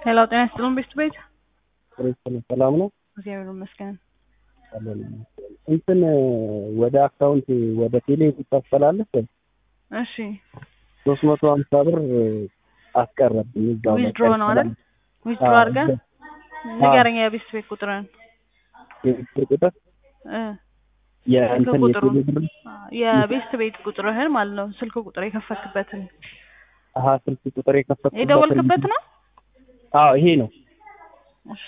ሄሎ ጤና ይስጥልን ቤት ቤት ክርስቶስ ሰላም ነው። እግዚአብሔር ይመስገን። አለን እንትን ወደ አካውንት ወደ ቴሌ ታስተላልፍ እሺ ሶስት መቶ ሀምሳ ብር አስቀረብኝ እዛው ላይ ዊዝድሮ ነው አይደል? ዊዝድሮ አዎ፣ አድርገን አዎ። ንገረኝ የቤት ቤት ቁጥርን የብር ቁጥር እ የእንትን ስልክ ቁጥሩን የቴሌ ብር የቤት ቤት ቁጥርህን ማለት ነው። ስልክ ቁጥር የከፈትክበትን አሀ ስልክ ቁጥር የከፈትኩበት የደወልክበት ነው። አዎ ይሄ ነው። እሺ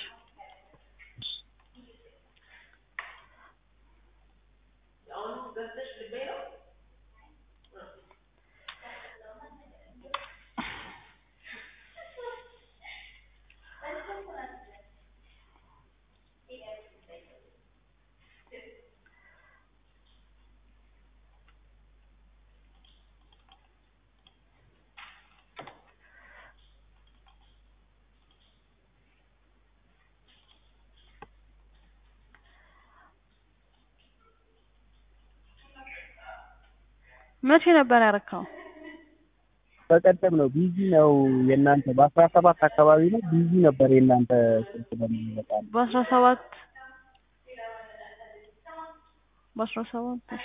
መቼ ነበር ያረካው? በቀደም ነው ቢዚ ነው የእናንተ በአስራ ሰባት አካባቢ ነው ቢዚ ነበር የእናንተ ስልክ በሚመጣ በአስራ ሰባት በአስራ ሰባት እሺ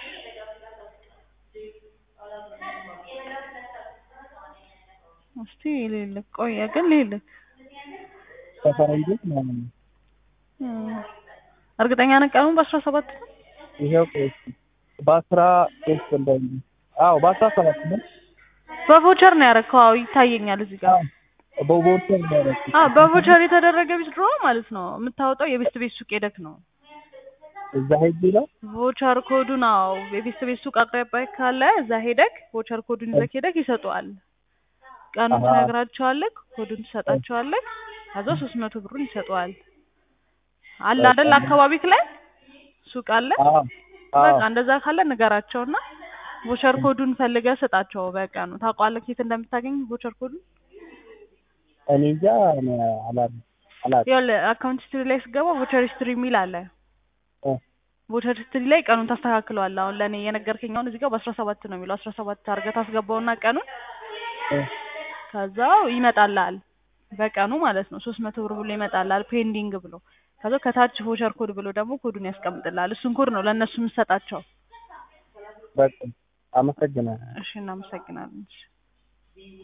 እስቲ ልልክ ቆየ ግን ልልክ ከፈረንጆች ማለት ነው። እም፣ እርግጠኛ ነህ ቀኑን በአስራ ሰባት ነው? ይኸው ቆይ በአስራ ሶስት እንደዚህ አዎ በአስራ ሰባት ነው በቮቸር ነው ያረከው? አዎ ይታየኛል እዚህ ጋር። በቦርሳ እንዳረኩ አዎ በቮቸር የተደረገ ዊዝድሮ ማለት ነው። የምታወጣው የቤት ቤት ሱቅ ሄደክ ነው። እዛ ሄጅ ነው ቮቸር ኮዱን አዎ የቤት ቤት ሱቅ አቅራቢያ ካለ እዛ ሄደክ ቮቸር ኮዱን ይዘክ ሄደክ ይሰጡሃል። ቀኑን አሃ። ትነግራቸዋለህ፣ ኮዱን ትሰጣቸዋለህ። ከዛ ሶስት መቶ ብሩን ይሰጡሃል። አለ አይደል አካባቢክ ላይ ሱቅ አለ። አዎ በቃ አዎ እንደዛ ካለ ንገራቸውና ቮቸር ኮዱን ፈልገህ ስጣቸው። በቃ ነው ታውቀዋለህ የት እንደምታገኝ ቮቸር ኮዱን። እኔ እንጃ እኔ አላውቅም አላውቅም ይኸውልህ አካውንት ሂስትሪ ላይ ስገባ ቮቸር ሂስትሪ የሚል አለ። እ ቮቸር ሂስትሪ ላይ ቀኑን ታስተካክለዋለህ። አሁን ለእኔ የነገርከኝ አሁን እዚህ ጋር በአስራ ሰባት ነው የሚለው አስራ ሰባት አድርገህ ታስገባውና ቀኑን እ ከዛው ይመጣልሃል በቀኑ ማለት ነው ሶስት መቶ ብር ብሎ ይመጣልሃል ፔንዲንግ ብሎ ከዛ ከታች ቮቸር ኮድ ብሎ ደግሞ ኮዱን ያስቀምጥልሃል እሱን ኮድ ነው ለእነሱ የምትሰጣቸው በቃ አመሰግናለሁ። እሺ እናመሰግናለን እሺ